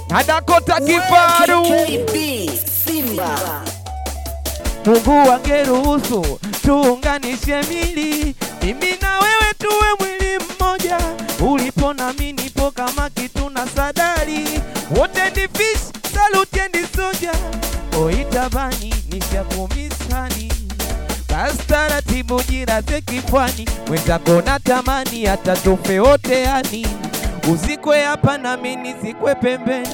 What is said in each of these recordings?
na Dakota Kifaru. KB Simba Mungu angeruhusu tuunganishe mili, mimi na wewe tuwe mwili mmoja. Ulipo na mimi nipo kama kitu na sadari, wote ni fish, salute and soja. Oitabani nishakumisani, basi taratibu jiraze kifwani, mwenzako natamani hata tufe wote yani, uzikwe hapa na mimi nizikwe pembeni.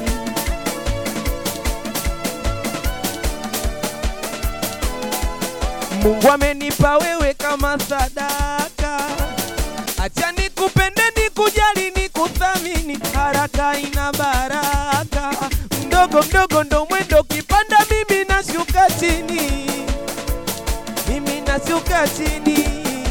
Mungu amenipa wewe kama sadaka, acha nikupende, nikujali, nikuthamini, haraka ina baraka, mdogo mdogo ndo mwendo, kipanda mimi nashuka chini, mimi nashuka chini,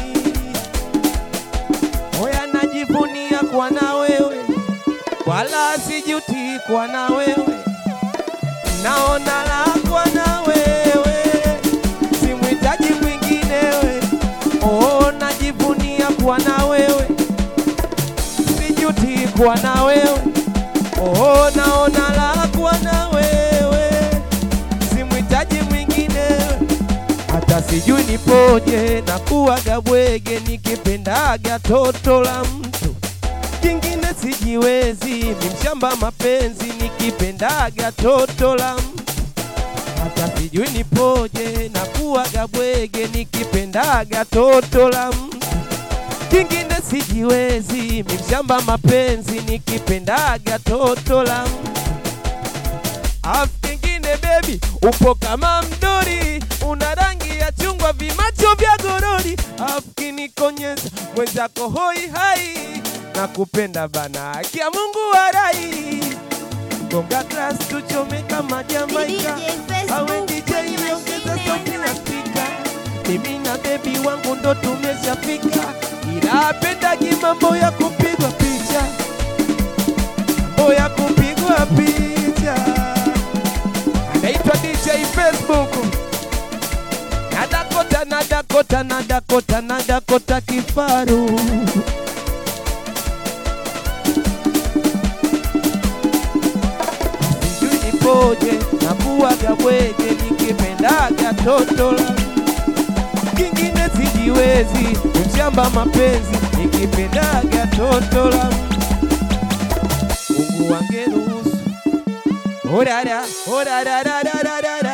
hoya najivunia kwa na wewe, wala sijuti kwa na wewe, naona la kwa na wewe simhitaji mwinginewe. Oh, najivunia kuwa na wewe, sijuti kuwa na wewe. Oh, naona la kuwa na wewe, simhitaji mwinginewe. Hata sijui nipoje na kuwaga bwege, nikipendaga toto la mtu kingine sijiwezi, mimshamba mapenzi, nikipendaga toto la mtu hata sijui nipoje na kuwaga bwege nikipendaga toto la mtu kingine sijiwezi mimshamba mapenzi nikipendaga toto la mtu afu kingine bebi upo kama mdori una rangi ya chungwa vimacho vya gorori afu kinikonyeza mwenzako hoi hai na kupenda bana kia Mungu warai gonga glass tuchome kama Jamaika awe DJ ongeza sauti na spika mimi na bebi wangu ndo tumeshafika ila apendagi mambo ya kupigwa picha mambo ya kupigwa picha anaitwa DJ Facebook na Dakota na Dakota na Dakota na Dakota Kifaru sijui nipoje na kuwaga bwege nikipendaga toto la kingine sijiwezi mshamba mapenzi nikipendaga toto la Mungu wangeruhusu orara orararararara